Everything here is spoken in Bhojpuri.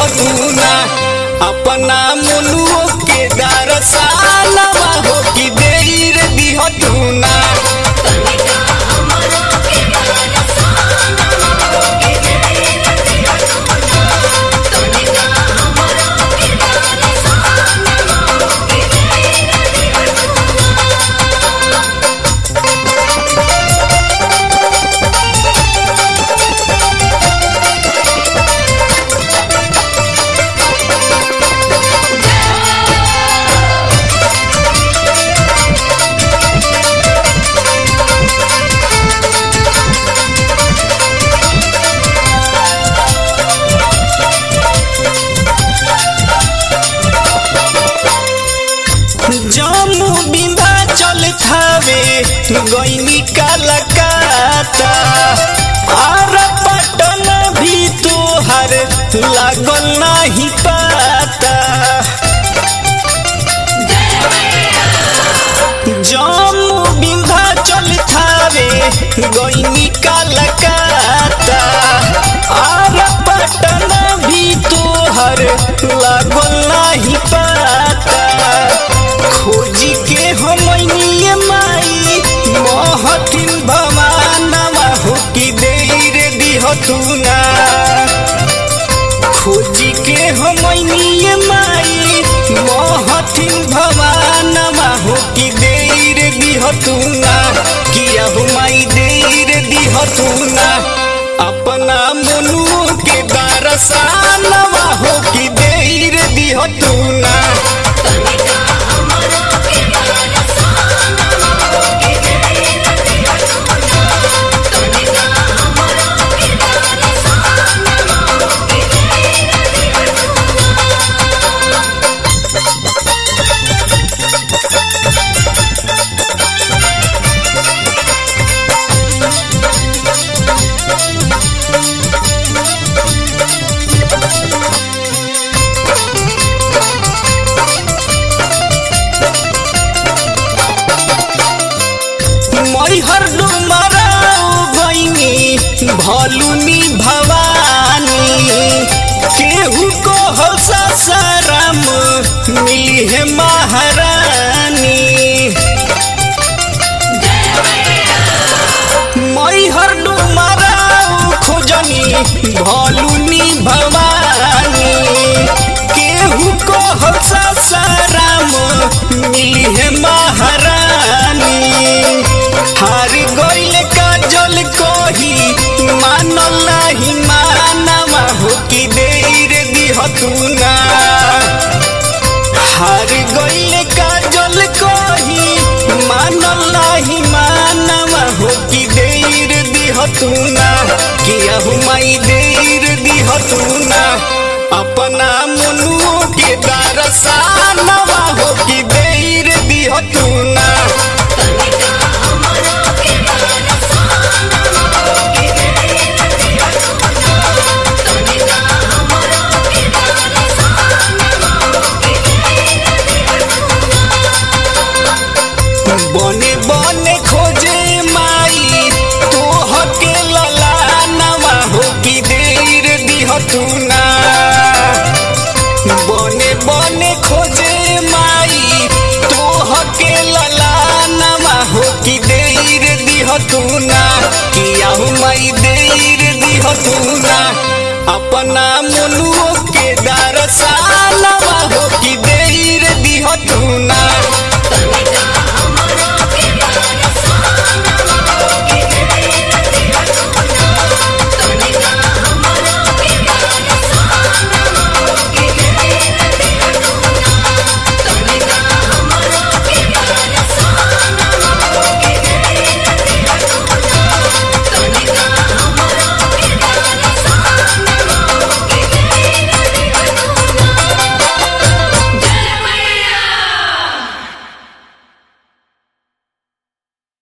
दिहतुना अपना मनुओ के दरसानवा हो कि देर दिहतुना जम्मू विंध्याचल थावे गईनी कलकत्ता आर पटन भी तोहर लागल नहीं पाता जम्मू विंध्याचल थावे गईनी कलकत्ता आर पटन भी तोहर लागल नहीं पाता खोजी के हमनिए माई महथिन भवानवा हो कि देर दिहतुना खोजी के हमनिए माई महथिन भवानवा हो कि देर दिहतुना किया हो माई देर दिहतुना अपना मनु के दरसानवा हो कि देर दिहतुना मैहर डुमराऊ गईनी भलुनी भवानी केहू को हौसा साराम मिली है महारानी मैहर डुमराऊ खोजनी भलुनी भवानी केहू को हौसा साराम मिली है महारानी हार गइल काजल कही मानल नाही मानवा हो कि देर दिहतुना हार गइल काजल कही मानल नाही मानवा हो कि देर दिहतुना किया हो माई देर दिहतुना अपना मनु के दरसानवा हो कि देर दिहतुना बने बने खोजे माई तोह के ललानवा हो कि देर दिहतुना बने बने खोजे माई तोह के ललानवा हो कि देर दिहतुना किया हो माई देर दिहतुना अपना मनुओ